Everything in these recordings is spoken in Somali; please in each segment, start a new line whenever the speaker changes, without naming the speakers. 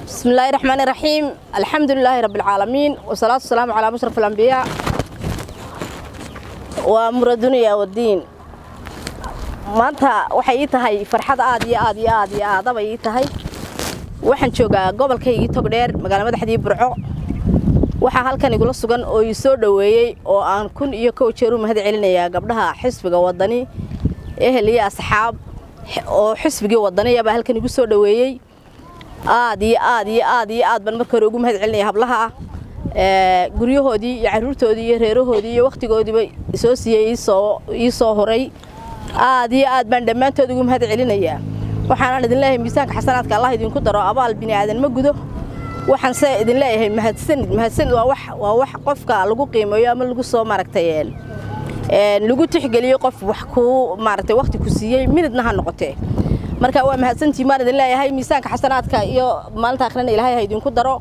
بسم الله الرحمن الرحيم الحمد لله رب العالمين والصلاة والسلام على مشرف الأنبياء وأمر الدنيا والدين maanta waxay ii tahay farxad aad iyo aad iyo aad iyo aadaba ii tahay waxaan joogaa gobolkaygii togdheer magaala madaxdii burco waxaa halkan igula sugan oo ii soo dhoweeyey oo aan kun iyo kow jeer u mahad celinayaa gabdhaha xisbiga wadani ehel iyo asxaab oo xisbigii wadaniyabaa halkan igu soo dhoweeyey aad iyo aad iyo aad iyo aad baan marka hore ugu mahad celinaya hablaha ah guryahoodii iyo caruurtoodii iyo reerahoodii iyo wakhtigoodiiba soo siiyey ii soo horay aad iyo aad baan dhammaantood ugu mahad celinayaa waxaanaan idin leeyahay miisaanka xasanaadka allah idinku daro abaal bini aadan ma gudo waxaan se idin leeyahay mahadsanid mahadsanid waa wax waa wax qofka lagu qiimeeyo ama lagu soo maaragtay lagu tixgeliyo qof wax kuu maaragtay wakhti ku siiyey minidna ha noqotee marka waa mahadsantii maan idin leeyahay miisaanka xasanaadka iyo maalinta akhrina ilaahay ha idinku daro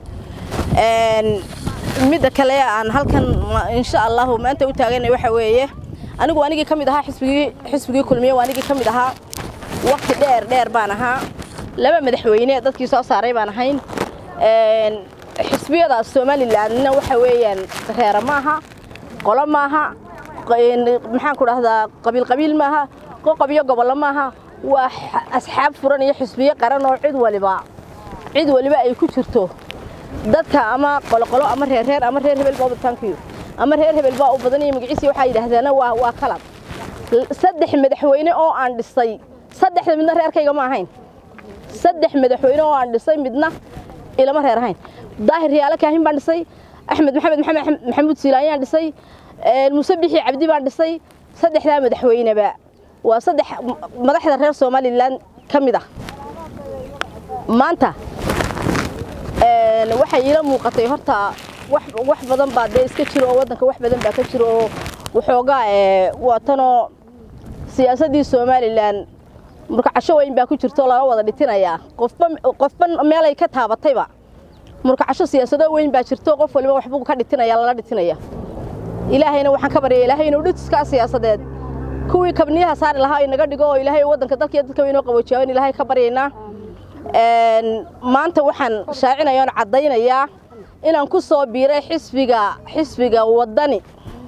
midda kale aan halkan insha allahu maanta u taaganay waxa weeye anigu anigii ka mid ahaa xisbigii xisbigii kulmiye waa anigii ka mid ahaa waqti dheer dheer baan ahaa laba madaxweyne dadkii soo saaray baan ahayn xisbiyada somalilandna waxa weeyaan reera maaha qolo maaha maxaan ku dhahdaa qabiil qabiil maaha qoqobiyo gobollo maaha waa asxaab furan iyo xisbiyo qaran oo cid waliba cid waliba ay ku jirto dadka ama qoloqolo ama reerreer ama reer hebel baa tankiyo ama reer hebel baa u badan iyo magaciisii waxaa yidhaahdaana waa waa kalab saddex madaxweyne oo aan dhisay saddexda midna reerkayga ma ahayn saddex madaxweyne oo aan dhisay midna ilama reer ahayn daahir riyaalo kaahin baan dhisay axmed maxamed maxamed maxamuud siilaanyaan dhisay muuse bixi cabdi baan dhisay saddexdaa madaxweyneba waa saddex madaxda reer somalilan ka mid ah maanta waxay iila muuqatay horta wax badan baa dee iska jiro oo waddanka wax badan baa ka jiro oo waxoogaa waatanoo siyaasaddii somalilan murkacasho weyn baa ku jirto laga wada dhitinayaa qofba qofba meelay ka taabatayba murkacasho siyaasado weyn baa jirto qof waliba waxbuu ka dhitinaya lala dhitinaya ilaahayna waxaan ka baryaya ilaahay inuu dhitiskaa siyaasadeed kuwii kabniyaha saari lahaa inaga dhigo oo ilaahay waddanka dalkiiyo dadka inoo qaboojiyaa in ilaahay ka baryaynaa maanta waxaan shaacinaya oon caddaynayaa inaan ku soo biiray xisbiga xisbiga waddani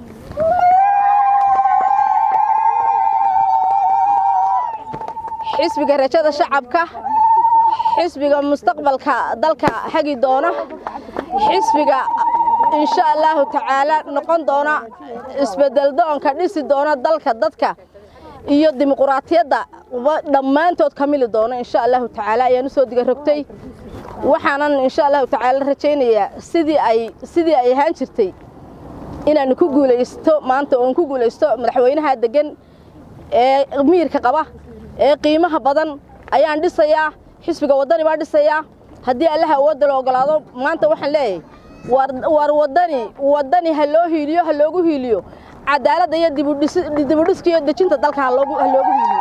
xisbiga rajada shacabka xisbiga mustaqbalka dalka hagi doona xisbiga insha allahu tacaala noqon doona isbedel doonka dhisi doona dalka dadka iyo dimuquraatiyadda dhammaantood ka mili doona insha allahu tacaala ayaan usoo diga rogtay waxaanan insha allahu tacaala rajaynayaa sidii ay sidii ay ahaan jirtay inaan ku guulaysto maanta oon ku guulaysto madaxweynaha degan ee miirka qaba ee qiimaha badan ayaan dhisayaa xisbiga waddani baan dhisayaa haddii allaha awoodda la ogolaado maanta waxaan leeyahay waar waddani waddani ha loo hiiliyo ha loogu hiiliyo cadaaladda iyo dibudhiska iyo dejinta dalka ha loogu hiiliyo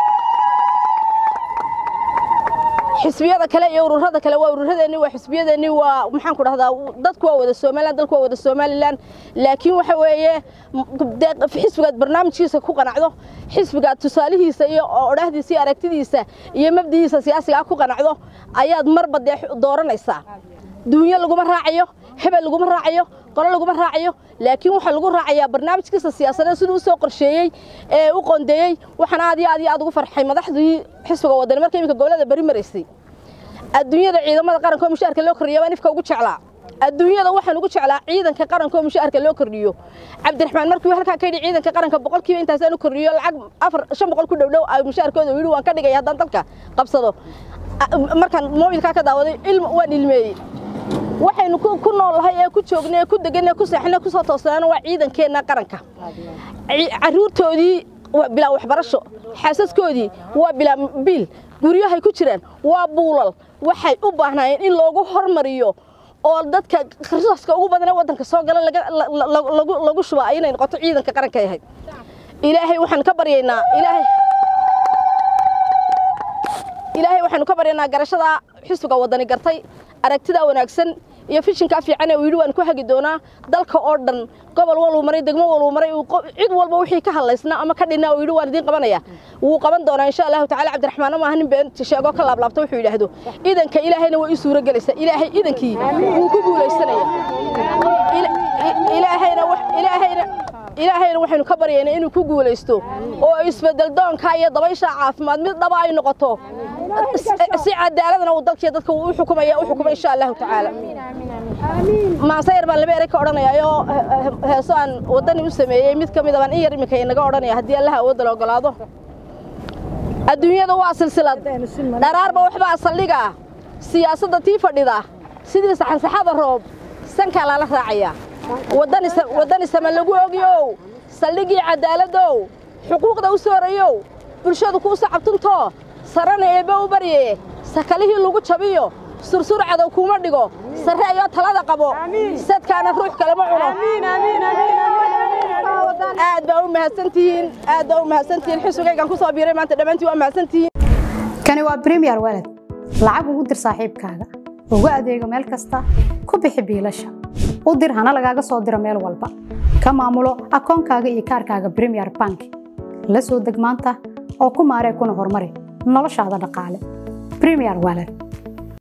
xisbiyada kale iyo ururada kale waa ururadeeni waa xisbiyadeeni waa maxaan ku dhahdaa dadku waa wada somalilan dalku waa wada somalilan laakiin waxa weeye xisbigaad barnaamijkiisa ku qanacdo xisbigaad tusaalihiisa iyo odhahdiisa iyo aragtidiisa iyo mabdihiisa siyaasiga ku qanacdo ayaad marba dee dooranaysaa duunyo laguma raacayo hebel laguma raacayo qolo laguma raacayo laakiin waxaa lagu raacayaa barnaamijkiisa siyaasadeed siduu u soo qorsheeyey ee u qondeeyey waxaan aad iyo aad iyo aad ugu farxay madaxdii xisbiga wadani marka iminka gobolada beri maraysay adduunyada ciidamada qaranka oo mushaharka loo kordhiyo baan ifka ugu jeclaa adduunyada waxaan ugu jeclaa ciidanka qaranka oo mushaharka loo kordhiyo cabdiraxmaan markii halkaa ka yidhi ciidanka qaranka boqolkiiba intaasaan u kordhiyo lacag afar shan boqol ku dhow dhow ay mushaharkooda yidhi waan ka dhigaya haddaan dalka qabsado markaan moobilkaa ka daawaday ilm waan ilmeeyey waxaynu ku noolnahay ee ku joognay ee ku deganay ku seexnay ku soo toosnaana waa ciidankeenna qaranka caruurtoodii waa bilaa waxbarasho xaasaskoodii waa bilaa biil guryahay ku jiraan waa buulal waxay u baahnaayeen in loogu hormariyo oo dadka risaaska ugu badan ee waddanka soo gala lagu shubaa inay noqoto ciidanka qaranka yahay ilaahay waxaan ka baryaynaa ilaahay ilaahay waxaanu ka baryaynaa garashadaa xisbiga waddani gartay aragtidaa wanaagsan iyo fishinkaa fiican ee uu yidhi waan ku hagi doonaa dalka oo dhan gobol waluu maray degmo waluu maray cid walba wixii ka hadlaysnaa ama ka dhinaa uu yidhi waan idiin qabanaya wuu qaban doonaa insha allahu tacala cabdiraxmaan ma aha nin beenta sheego ka laablaabta wuxuu yidhaahdo idanka ilaahayna way ii suuro gelaysaa ilaahay idankii wuu ku guulaysanaya ilaahayna ilaahayna ilaahayna waxaynu ka baryaynaa inuu ku guulaysto oo isbedel doonka iyo dabaysha caafimaad mid dhaba ay noqoto si cadaaladna uu dalkiiyo dadka uu u xukumaya u xukumay insha allahu tacaala maansayar baan laba erey ka odhanayaa oo heeso aan waddani u sameeyey mid ka mida baan in yar iminka inaga odhanaya haddii allaha awoodda la ogolaado adduunyada waa silsilad dharaarba waxbaa saldhiga siyaasadda tii fadhida sidii saxansaxada roob sankaa lala raacaya waddani sama lagu ogyow saldhigii cadaaladdow xuquuqda u soorayow bulshadu kuu sacabtunto sarana eebbe u barye sakalihii lagu jabiyo sursur cadow kuuma dhigo sarre ayoo talada qabo sadkaana ruux kalema cuno aad baa u mahadsantihiin aad baa u mahadsantihiin xisbigaygaan ku soo biiray maanta dhammaantiin waa mahadsantihiin
kani waa premier walad lacag ugu dir saaxiibkaaga ugu adeego meel kasta ku bixi biilasha u dir hana lagaaga soo diro meel walba ka maamulo akoonkaaga iyo kaarkaaga premier bank la soo deg maanta oo ku maaree kuna horumari noloshaada dhaqaale premier walad